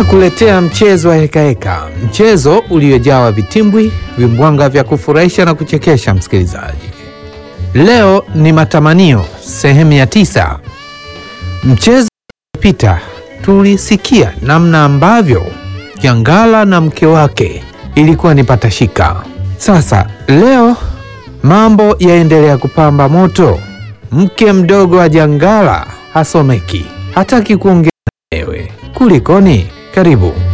Tunakuletea mchezo wa hekaheka, mchezo uliojawa vitimbwi, vimbwanga vya kufurahisha na kuchekesha. Msikilizaji, leo ni matamanio sehemu ya tisa. Mchezo uliopita tulisikia namna ambavyo Jangala na mke wake ilikuwa ni patashika. Sasa leo mambo yaendelea kupamba moto. Mke mdogo wa Jangala hasomeki, hataki kuongea na wewe. Kulikoni? Karibu.